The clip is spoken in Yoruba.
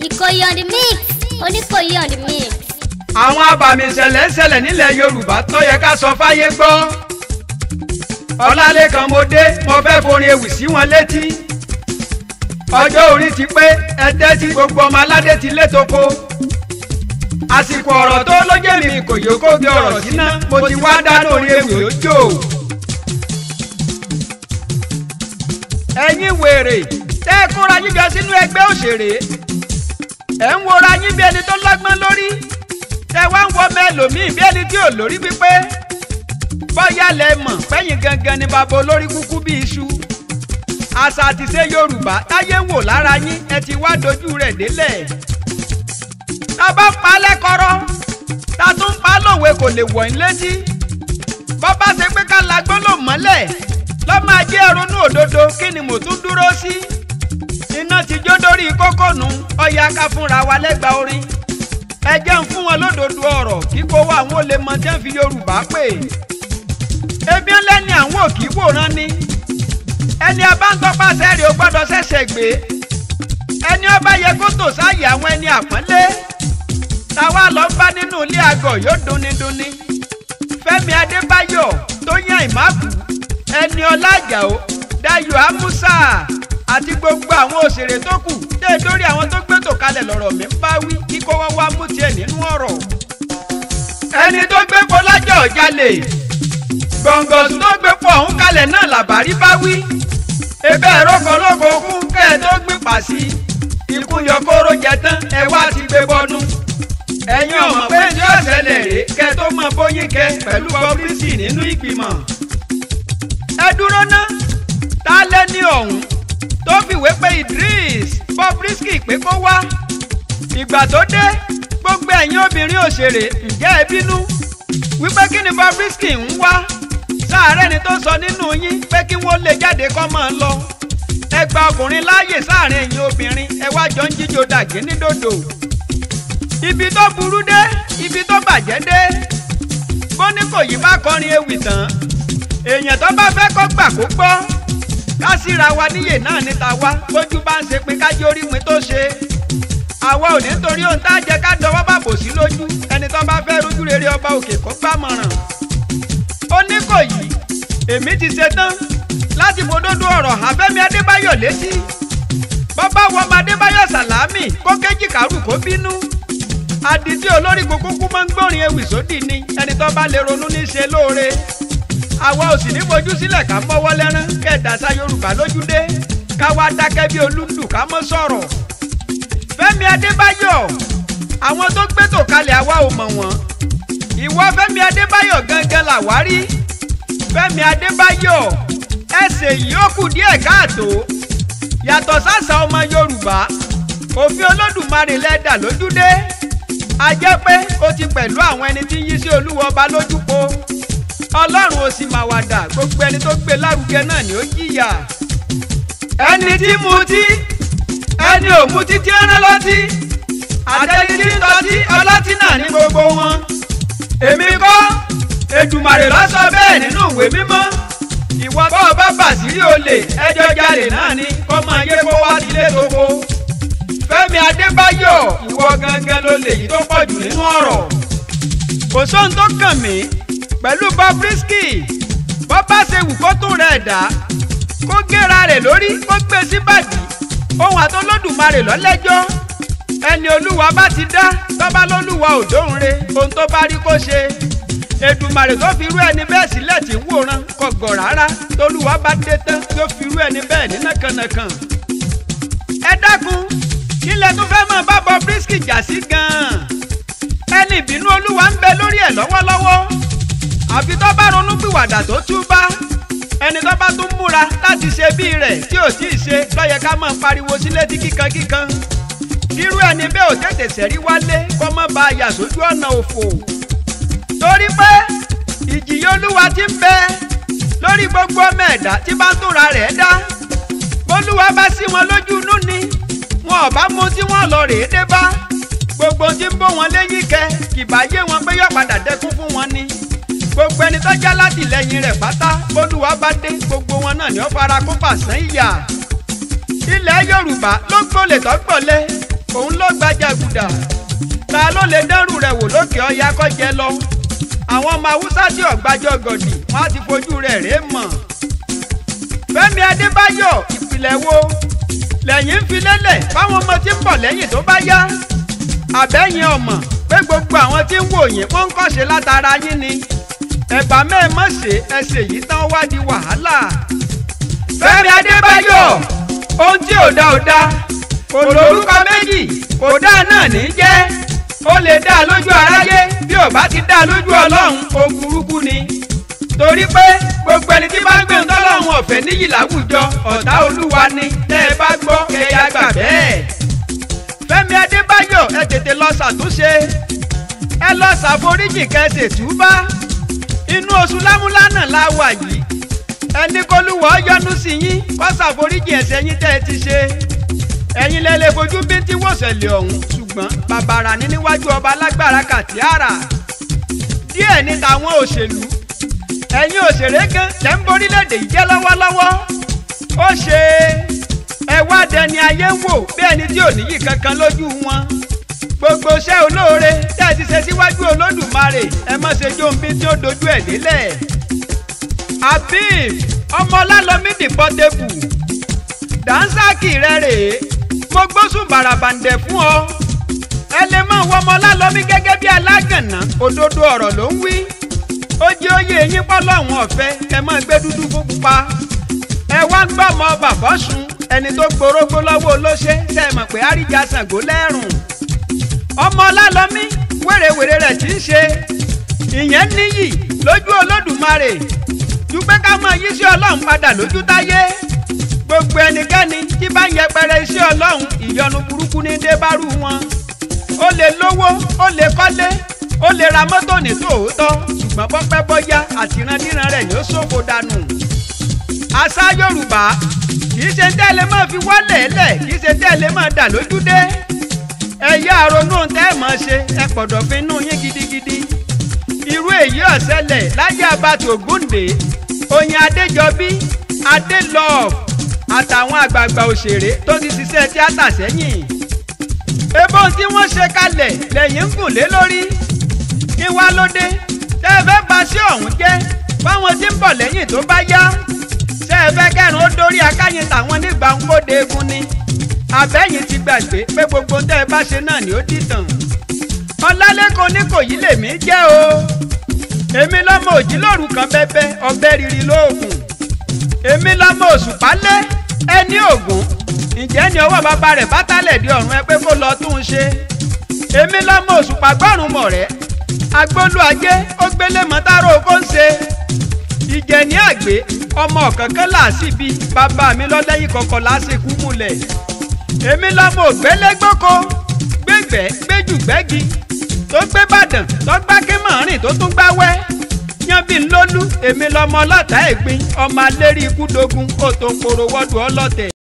Ìkòyí on the mix Oníkòyí on the mix. àwọn abàmì ìṣẹ̀lẹ̀ ń ṣẹlẹ̀ nílẹ̀ yorùbá tó yẹ ká sọ fáyé gbọ́. ọlálẹ́kan mo dé mo fẹ́ forin ewì sí wọn létí. ọjọ́ orí ti pé ẹdẹ́ tí gbogbo ọmọ aládé ti létoko. àsìkò ọ̀rọ̀ tó lójé mi kò yóò kó gbé ọ̀rọ̀ síná mo ti wá dáná orin ewì òjò. ẹ̀yin wèrè tẹ́ ẹ kóra yín jọ sínú ẹgbẹ́ òṣèré ẹ̀ ń wora yín bí ẹni tó lọ́gbọ́n lórí tẹ wá ń wọ mẹ́lòmíì bí ẹni tí ò lórí pípé bọ́yá lẹ mọ̀ pẹ́yìn gangan ni bàbá olórí kúkú bí iṣu àṣà àtìṣe yorùbá táyé ń wò lára yín ẹ ti wá dojú rẹ̀ délẹ̀ tá bá pa á lẹ́kọ̀ọ́rọ́ tá tún pa á lòwe kò lè wọ̀ ń létí bọ́ bá ṣe pé ká la gbọ́dọ̀ mọ́lẹ̀ lọ́mọ ajé ronú òdodo kí ni mo tún dúró sí iná ti jó dórí kókó nu ọ̀yà ká fúnra wa lẹ́gbàá orin ẹ jẹ́ ń fún wọn lódodo ọ̀rọ̀ kíkó wa àwọn olè mọ tí wọ́n fi yorùbá pè ebi ńlẹ́ni àwọn òkì wòran ni ẹni abáńtọ́pàṣẹ rẹ̀ ó gbọ́dọ̀ ṣẹ̀ṣẹ̀ gbé ẹni ọba yẹ kó tò sáàyè àwọn ẹni àpọ́nlé táwa lọ bá nínú ilé àgọ̀ yóò dunni dunni fẹ́mi adébáyọ̀ tóyìn àìmáàkù ẹni ọlájàó dayọ̀ amusa àti gbogbo àwọn òṣèré tó kù dé dórí àwọn tó gbé tò kalẹ̀ lọ́rọ̀ mi ń bá wí kíkó wọ́n wá mú tiẹ̀ nínú ọ̀rọ̀. ẹni tó gbé po lájọ̀ jalè gbọ̀ngàn tó gbé po ọ̀hún kalẹ̀ náà làbárí bá wí. ebe ẹ̀rọ kan lóko kún kẹ́ ẹ tó gbé pàṣí ikú yọ kóró jẹ tán ẹ wá ti gbé bọ́nú. ẹ̀yin ọmọ pé ní ọ̀sẹ̀lẹ̀ rè kẹ́ tó mọ bóyin kẹ pẹ̀lú bọ́bírísì nínú ìgbìmọ̀. ẹ dúró ná tá lẹ́ni ọ̀hún tó fìwé pé Idris Bobrisky pé kó wá ìgbà tó dé gbogbo ẹ̀yin obìnrin òṣèré ǹjẹ́ ẹ bínú wípé kí ni Bobrisky ń wá sáàárẹ̀ ni tó sọ nínú yín pé kí wọ́n lè jáde kọ́ máa lọ ẹ gba ọkùnrin láàyè sáàárín ẹ̀yin obìnrin ẹ wá jọ ń jíjó dàgé ní dòdò ibi tó burú dé ibi tó bàjẹ́ dé bóníkòyí bá kọrin ewì tán èèyàn tó bá fẹ́ kó gbà kó gbọ́ ká síra wa níyè náà níta wá bójú bá ń ṣe pé ká jórí mi tó ṣe àwa ò ní torí ohun tá a jẹ ká dọwọ́ bá bò sí lójú ẹni tó bá fẹ́ rojú rere ọba òkè kó gbàmọ̀ràn. Oníkòyí èmi ti ṣe tán láti fòdodo ọ̀rọ̀ Àfẹ́mi Adébáyọ̀ létí bọ́bá wọ ọmọ Adébáyọ̀ Sàlámì kó kéjì kárù kó bínú àdìtí olórí kúkú máa ń gbórin ewì sódì ni ẹni tó bá lè ronú ní ṣe lóore àwa ò sì ní fojú sílẹ̀ ká mọ́wọ́ lẹ́rán kẹ́ẹ̀dásá yorùbá lójúdé ká wá dákẹ́ bí olúndù ká mọ́ sọ̀rọ̀. fẹ́mi adébáyọ̀ àwọn tó gbé tò kalẹ̀ àwa ò mọ̀ wọ́n. ìwọ fẹ́mi adébáyọ̀ gangan làwárí. fẹ́mi adébáyọ̀ ẹsẹ̀ yìí ó kù díẹ̀ káàtó. yàtọ̀ sásà ọmọ yorùbá òfin olódùmarè lẹ́dà lójúdé. a jẹ́ pé ó ti pẹ̀lú àwọn ẹni tí ń yí sí olúwa ọba lójúpo ọlọ́run ò sì máa wà dà gbogbo ẹni tó gbé lárugẹ náà ni ó jìyà. ẹni tí mutí ẹni ò mutí tí ń rán lọ́tí àtẹni tí ń tọ́tí ọlọ́tí náà ní gbogbo wọn. èmi kọ́ Èdùmàrè ló sọ bẹ́ẹ̀ nínú ìwé mímọ́ ìwọ bá ọ bá bàṣírí olè ẹjọ́ jalè náà ni kọ́ máa yé kó wá sílé tóko. Fẹ́mi Adébáyọ̀ ìwọ gangan ló lè yí tó pọ̀ jù nínú ọ̀rọ̀ kò sóhun tó kàn mí pẹ̀lú Bobrisky bó bá ṣe wù kó tún rẹ̀ dá kó gẹ́ra rẹ̀ lórí kó gbé sí bàdí ohun àtọlọ́dùmarè lọ́lẹ́jọ́ ẹni olúwa bá ti dá tọ́ba lólúwa òdòǹre ohun tó bá rí kó ṣe Èdùmàrè tó fi irú ẹni bẹ́ẹ̀ sílẹ̀ tí ń wòran kò gọ̀ rárá tolúwa bá dé tán yóò fi irú ẹni bẹ́ẹ̀ ní nàkànàkàn. ẹ dákun kílẹ̀ tó fẹ́ mọ̀ bá Bobrisky jà sí gan-an ẹni ìbínú olúwa ń bẹ lórí ẹ̀ lọ́wọ́lọ́wọ́ àfi tó bá ronú pìwàdà tó túbá ẹni tó bá tún múra láti ṣe bí rẹ̀ tí ò tíì ṣe lọ́yẹ ká máa pariwo sí létí kíkan kíkan irú ẹni bẹ́ẹ̀ ò tètè sẹ́rí wálé kó má ba àyà sójú ọ̀nà òfò torí pé ìjìyà olúwa ti ń bẹ lórí gbogbo ọmọ ẹ̀dá tí bá ń túnra rẹ̀ dá bólúwa bá sí wọn lójú inú ni wọn ò bá mú tí wọn lọ rèé dé bá gbogbo tí ń bó wọn léyìn kẹ kìbá yé wọn pé yóò padà dẹkún fún wọn ni gbogbo ẹni tó já látìlẹ́yìn rẹ̀ pátá bólúwa bá dé gbogbo wọn náà ni ó fara kó pàṣán ìyà ilẹ̀ yorùbá ló gbólè tó gbọ̀lẹ̀ òun ló gbajàgùdà ta ló lè dẹ́rù rẹ̀ wò lókè ọya kọ́jẹ lọ àwọn ọmọ haúsá tí ọ̀gbájọ gọ̀dì wọ́n á ti fojú rẹ̀ rèé mọ̀ fẹ́mi adébáyọ̀ ìpìlẹ̀ wo lẹ́yìn ń fi lélẹ̀ fáwọn ọmọ tí ń bọ̀ lẹ́yìn tó bá yá àbẹ́yìn ọmọ pé gbogbo àwọn tí ń wò yín wọ́n ń kọ́ṣe látara yín ni ẹ̀bà mẹ́ẹ̀mọ́ ṣe ẹsẹ̀ yìí tán wá di wàhálà. fẹ́mi adébáyọ̀ ohun tí ò dá ò dá kò lórúkọ méjì kò dá náà ní jẹ́ ó lè dá lójú aráyé bí ò bá ti dá lójú ọlọ́run ó burúkú ni torí pé gbogbo ẹni tí bá ń gbé ńtọ́lọ́run ọ̀fẹ́ níyì láwùjọ ọ̀tá olúwa ni tẹ́ ẹ bá gbọ́ ẹ̀yà gbà bẹ́ẹ̀. fẹ́mi adébáyọ̀ ẹ tètè lọ ṣàtúnṣe ẹ lọ ṣàforíjì kẹsẹ̀ túbá inú oṣù lámúlánà la wà yìí ẹni kólúwọ̀ yọ́nú sí yín kó ṣàforíjì ẹ̀ṣẹ̀ yín tẹ́ ẹ ti ṣe ẹ̀yin lẹ́lẹ́ fojú bí tí wòṣẹ̀lẹ̀ ọ̀hún ṣùgbọ́n bàbàrà ní níwájú ọba alágbára kàtíàrà díẹ̀ ní tàwọn òṣèlú ẹ̀yin òṣèré gan tẹ́ ń borílẹ̀-èdè yìí jẹ́ lọ́wọ́lọ́wọ́ ó ṣe ẹ wá dẹni ayé ń wò bí ẹni tí ò níyì kankan lójú wọn gbogbo iṣẹ́ olóore tẹ́ ẹ ti ṣe síwájú olódùmarè ẹ má ṣe jóńbí tí ó dojú ẹ̀ délẹ̀ Habib ọmọ ọlálọ́mí dìpọ́tébù dànsákì rẹ rèé mo gbósùn bàràbàǹdẹ̀ fún ọ ẹ lè mọ̀ wọ́n ọmọ ọlálọ́mí gẹ́gẹ́ bí alágànná òdodo ọ̀rọ̀ ló ń wí ó jẹ́ oyè yín pọ́ lọ́hùn ọ̀fẹ́ ẹ máa gbé dúdú fún pupa ẹ wá ń gbọ́ ọmọ bàbá sùn ẹni tó gborógbó lọ́wọ́ olóṣè ṣe é mọ̀ pé àríjà Ṣàngó lẹ́rùn ọmọ ọlálọ́mí wèrèwèrè rẹ̀ tí ń ṣe ìyẹn níyì lójú olódùmarè ju pé ká máa yí sí ọlọ́run padà lójú táyé gbogbo ẹnikẹ́ni tí bá ń yẹpẹrẹ iṣẹ́ ọlọ́run ìyọnu burúkú ní débárù wọn ó lè lówó ó lè kọ́lé ó lè ra mọ́tò ní tòótọ́ ṣùgbọ́n bọ́pẹ́ bọ́yá àtìrandíran rẹ̀ yóò ṣòfò dànù. àṣà yorùbá kìí ṣe tẹ́lẹ̀ máa fi wọ́lẹ̀ lẹ̀ kìí ṣe tẹ́lẹ̀ máa dà lójú dé. ẹ̀yà àrònú tẹ́ ẹ̀ máa ṣe ẹ pọ̀dọ̀ fi inú yín gidigidi. irú èyí ọ̀sẹ̀lẹ̀ láyé abatò gúndé oyin adéjọbí adélọ́ọ̀ àtàwọn àgbààgbà òṣèré tó ti ṣiṣẹ́ tíátà sẹ́yìn. ebó tí wọ́n ṣe kalẹ̀ lẹ́yìn ń gùn lé lórí kí wá ló dé tẹ́ ẹ fẹ́ bà sí ọ̀hún jẹ́ fáwọn tí ń bọ̀ lẹ́yìn tó bá yá tẹ́ ẹ fẹ́ kẹrin ó dórí akáyín tàwọn nígbà ń kóde egun ni àbẹ́yìn ti gbàgbé pé gbogbo tẹ́ ẹ bá ṣe náà ni ó dìtàn ọlálẹ́kan ní kò yí lèmi jẹ́ o èmi lọ́mọ òjìlóru kan bẹ́bẹ́ ọbẹ̀ riri lóògùn èmi lọ́mọ òṣùpálé ẹni ògùn ǹjẹ́ ni ọwọ́ bàbá rẹ̀ bá tálẹ̀ di ọ̀run ẹ pé kó lọ tún un ṣe èmi lọ́mọ òṣùpá gbọ́rùn mọ̀ rẹ́ agbólú ajé ó gbélé mọ́tàró kó ń ṣe ìjẹ̀ní àgbé ọmọ kankan làásì bíi bàbá mi lọ́lẹ́yìn kọ̀ọ̀kan lásìkò múlẹ̀ èmi lọ́mọ ògbélégbòko gbégbẹ́ gbéjùgbẹ́gi tó gbé bàdàn tó gbá kémọ̀rìn tó tún gbáwẹ́ yanbi ńlọ́lú èmi lọ́mọ ọlọ́tà ẹ̀gbin ọmọ alẹ́rí ikú dogun ó tó ń poro wọ́dù ọlọ́tẹ̀.